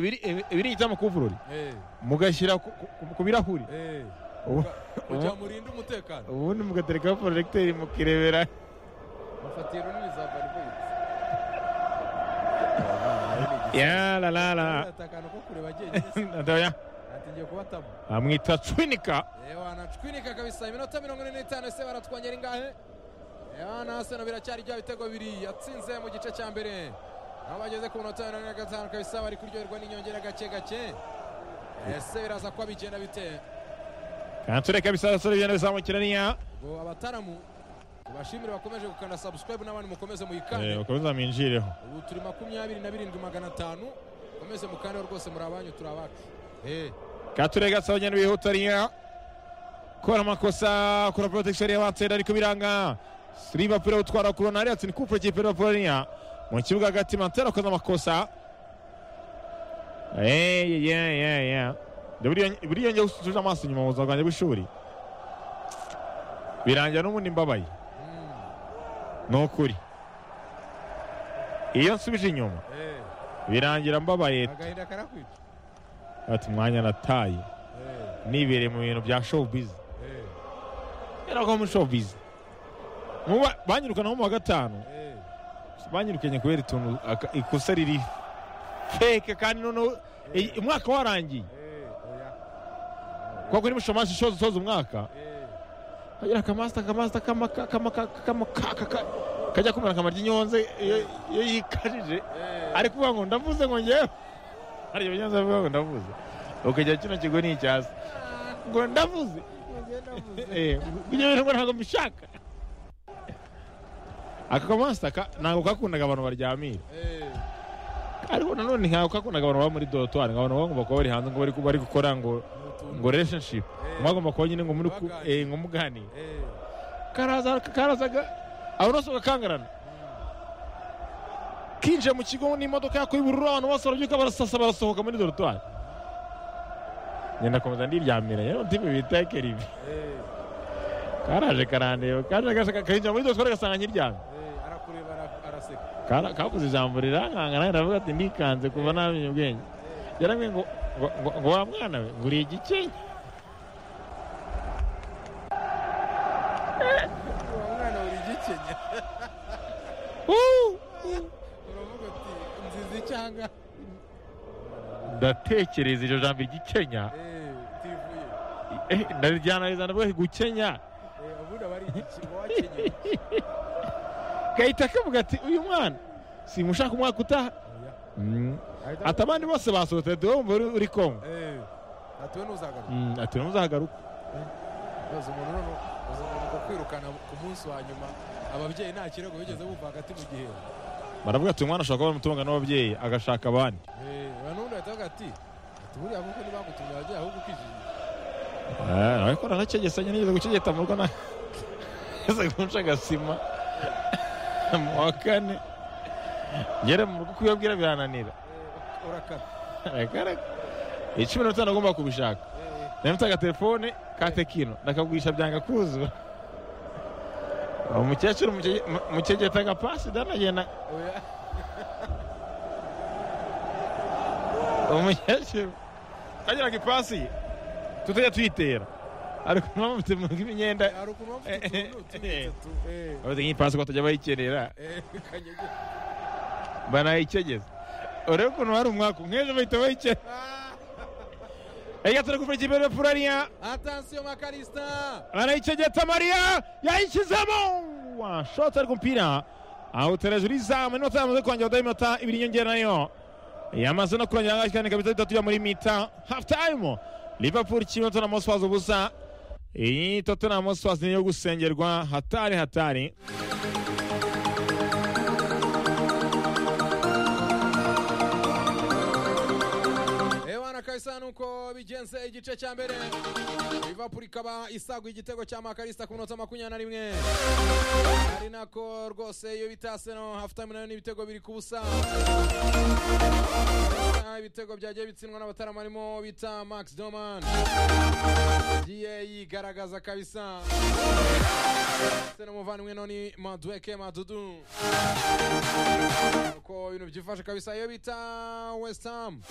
ibiri ijya mu kuvurori mugashyira ku- ku- ku birahuri Ubu- kugira ngo urinde umutekano ubundi mugaterekaho porojegiteri mukirebera bafatiye runini za baributse ya la la la akantu ko kureba jyenyine se Ndoya. atigiye kubatamo amwita cwinika wanacwinika kabisa iminota mirongo ine n'itanu ese baratwongera ingahe Yohana Arsenal biracyari bya bitego bibiri yatsinze mu gice cya mbere aho bageze ku minota mirongo ine na gatanu kabisa bari kuryoherwa n'inyongera gake gake ese biraza kuba bigenda bite kansure kabisa abasore bigenda bizamukira niya ubwo abataramu tubashimire bakomeje gukanda subscribe n'abandi mukomeze Eh, muyikande bakomeza mwinjireho ubu turi makumyabiri na birindwi magana atanu mukomeze mukandeho rwose muri abanyu turi abacu Eh, kature gasa bagenda bihuta niya kora amakosa kora porojegiteri y'abatsinda ariko biranga siriva pere utwara koronari atsinda ikupure cy'i pere poloniya mu kibuga hagati mantera akoze amakosa Hey, yeah, yeah, yeah. Nda buriya- buriya njya gusutuje amaso inyuma mu buzima bwanjye bw'ishuri birangira n'ubundi mbabaye ni ukuri iyo nsubije inyuma eh, birangira mbabaye agahinda karakwica ati umwanya nataye Eh, nibereye mu bintu bya showbiz eh, yaragwa muri showbiz Muba- banyirukana nko mu wa gatanu eh. banyirukanye kubera ituntu aka- ikosa riri feke kandi noneho iyi- umwaka warangiye Eh, oya. kuko kuri mushomashi shoza usoza umwaka Eh, kagira akamasta akamasta kamaka kamaka kamaka kaka kajya kumera nka maryi nyonze iyo iyo yikajije eh. ari kuvuga ngo ndavuze ngo ngewe hari ibyo nyonze avuga ngo ndavuze ukajya kino kigo ni icyasi ngo ndavuze Eh, ibyo bintu ngo ntabwo mbishaka aka kamasita ka- ntabwo kakundaga abantu baryamira Eh, ariko nanone ntabwo kakundaga abantu baba muri dorotwari ngo abantu baba bagomba kuba bari hanze ngo bari ku- bari gukora ngo utuntu. ngo relationship Eh, mwagomba kuba nyine ngo muri ku- Baganira. eh, ngo muganire eh, karaza karazaga abantu bose bagakangarana kinjiye mu kigo n'imodoka yako y'ubururu abantu bose barabyuka barasasa barasohoka muri dorotwari ngenda komeza ndiryamira yewe ndimi bita keribi eh, karaje karandeba kaje gashaka kahinja muri dorotwari gasanga nkiryamye eh, arakureba ara- araseka Kara- kavuze ijambo rirankanga nawe ndavuga ati ndikanze kuva namenye ubwenge yarambwiye ngo ngo- ngo- ngo wa mwana we ngo uri igikenya uwo mwana uri igikenya Uh! uravuga uti nziza icyanga ndatekereza iryo jambo igikenya Eh, utivuye Eh, ndarijyanariza ndavuga ati gukenya Eh, ubundi aba ari igiki uba wakenyeye gahita kavuga ati uyu mwana simushaka umwaka utaha Oya. Mm. Ahita- ati abandi bose basohotse ati wowe uri- uri kongo Eh, atuwe n'uzagaruka Mm, ati namuzahagaruka uzi umuntu noneho uzi umuntu ngo kwirukana ku munsi wa nyuma ababyeyi nta kirego bigeze bumva hagati mu gihe baravuga ati uyu mwana ashobora kuba umutunga n'ababyeyi agashaka abandi banundi bahita bavuga ati ati buriya kuko ntibagutumye ababyeyi ahubwo ukijijisha Ah, ariko naranacegesanye nigeze gucegeta mu rugo na ese kunca agasima mu wa kane ngere mu rugo kuyabwira birananira Eh, urakara Arakara- icumi na bitanu agomba kubishaka Eh, namutse agatelefone ka tekino ndakagurisha byanga kuzura umukecuru mucege- mu- mucegeta agapasi danagenda oya. umukecuru kageraga ipasi tutajya tuyitera ariko mwamufite mu rw'imyenda hari ukuntu waba ufite utuntu tubitse tu eh, abafite nk'ipasi ko batajya bayikenera eh, kanyegera. banayicegeza urebe ukuntu hari umwaka umweje bahita bayikena Ah, reka turi gufura ikipe ya furariya atansiyo makarista barayicegeta mariya yayishyizemo washotse ariko umupira awutera hejuru y'izamu inota yamaze kongera kudaha iminota ibiri inyongera nayo yamaze no kurongera angahe kandi kabisa bitatu bya muri mita hafu tayimu liverpool kimwe tottenham hotspurs ubusa iyi tottenham hotspurs niyo gusengerwa hatari hatari ewana kabisa nuko bigenze igice cya mbere liverpool ikaba isaguye igitego cya makarista ku minota makumyabiri na rimwe ari nako rwose iyo bita arsenal half time nayo ni ibitego biri ku busa ibitego byagiye bitsindwa n'abataramu harimo bita max doman yagiye yigaragaza kabisa ndetse n'umuvandimwe noni madweke madudu uko ibintu byifashe kabisa iyo bita west ham